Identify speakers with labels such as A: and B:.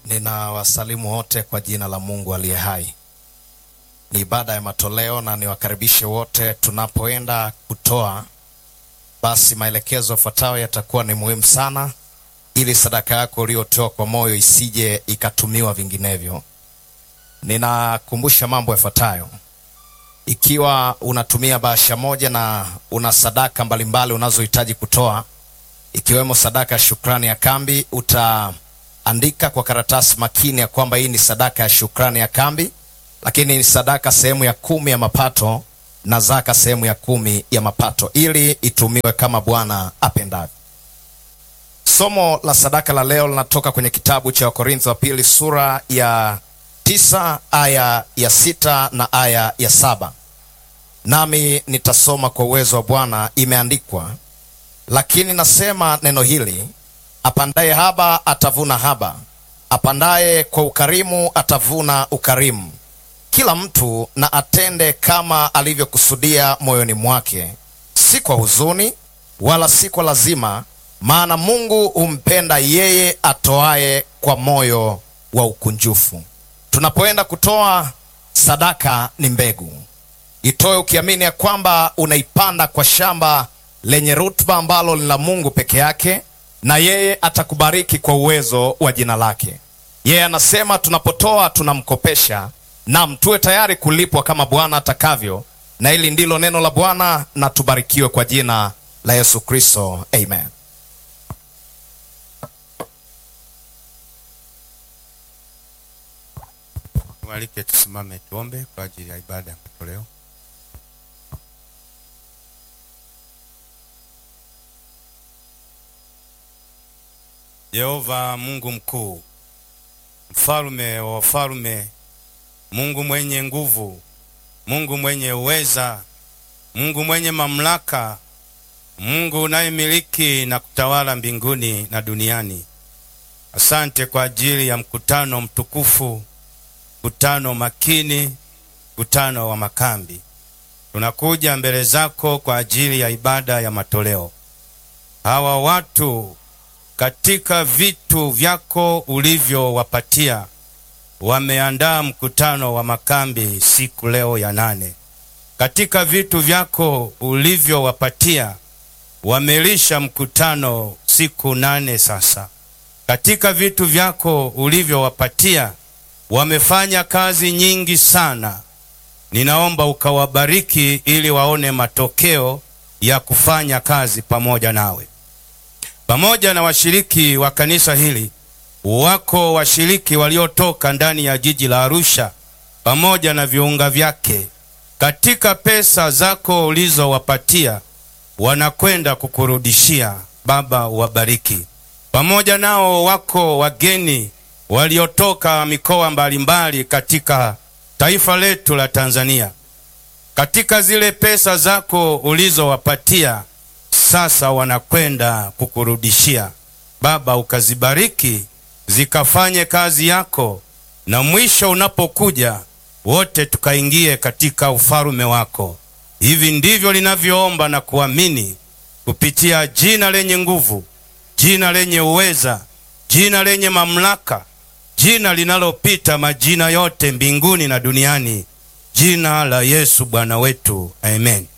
A: Ninawasalimu wote kwa jina la Mungu aliye hai. Ni ibada ya matoleo na niwakaribishe wote tunapoenda kutoa. Basi maelekezo yafuatayo yatakuwa ni muhimu sana, ili sadaka yako uliyotoa kwa moyo isije ikatumiwa vinginevyo. Ninakumbusha mambo yafuatayo. Ikiwa unatumia bahasha moja na una sadaka mbalimbali unazohitaji kutoa, ikiwemo sadaka ya shukrani ya kambi, utaandika kwa karatasi makini ya kwamba hii ni sadaka ya shukrani ya kambi, lakini ni sadaka sehemu ya kumi ya mapato na zaka sehemu ya kumi ya mapato, ili itumiwe kama Bwana apendavyo. Somo la sadaka la leo linatoka kwenye kitabu cha Wakorintho wa pili sura ya tisa aya ya sita na aya ya saba nami nitasoma kwa uwezo wa Bwana. Imeandikwa, lakini nasema neno hili, apandaye haba atavuna haba, apandaye kwa ukarimu atavuna ukarimu. Kila mtu na atende kama alivyokusudia moyoni mwake, si kwa huzuni wala si kwa lazima, maana Mungu humpenda yeye atoaye kwa moyo wa ukunjufu. Tunapoenda kutoa sadaka, ni mbegu. Itoe ukiamini ya kwamba unaipanda kwa shamba lenye rutuba ambalo ni la Mungu peke yake, na yeye atakubariki kwa uwezo wa jina lake. Yeye anasema tunapotoa tunamkopesha, nam tuwe tayari kulipwa kama Bwana atakavyo, na hili ndilo neno la Bwana, na tubarikiwe kwa jina la Yesu Kristo, amen.
B: Tualike tusimame tuombe kwa ajili ya ibada ya matoleo. Yehova Mungu mkuu, mfalme wa wafalme, Mungu mwenye nguvu, Mungu mwenye uweza, Mungu mwenye mamlaka, Mungu unayemiliki na kutawala mbinguni na duniani. Asante kwa ajili ya mkutano mtukufu mkutano makini, mkutano wa makambi. Tunakuja mbele zako kwa ajili ya ibada ya matoleo. Hawa watu katika vitu vyako ulivyowapatia wameandaa mkutano wa makambi siku leo ya nane. Katika vitu vyako ulivyowapatia wamelisha mkutano siku nane sasa. Katika vitu vyako ulivyowapatia wamefanya kazi nyingi sana. Ninaomba ukawabariki ili waone matokeo ya kufanya kazi pamoja nawe. Pamoja na washiriki wa kanisa hili, wako washiriki waliotoka ndani ya jiji la Arusha pamoja na viunga vyake. Katika pesa zako ulizowapatia, wanakwenda kukurudishia. Baba, uwabariki. Pamoja nao wako wageni waliotoka mikoa mbalimbali katika taifa letu la Tanzania. Katika zile pesa zako ulizowapatia, sasa wanakwenda kukurudishia. Baba, ukazibariki zikafanye kazi yako, na mwisho unapokuja wote tukaingie katika ufalume wako. Hivi ndivyo linavyoomba na kuamini kupitia jina lenye nguvu, jina lenye uweza, jina lenye mamlaka jina linalopita majina yote mbinguni na duniani, jina la Yesu Bwana wetu, amen.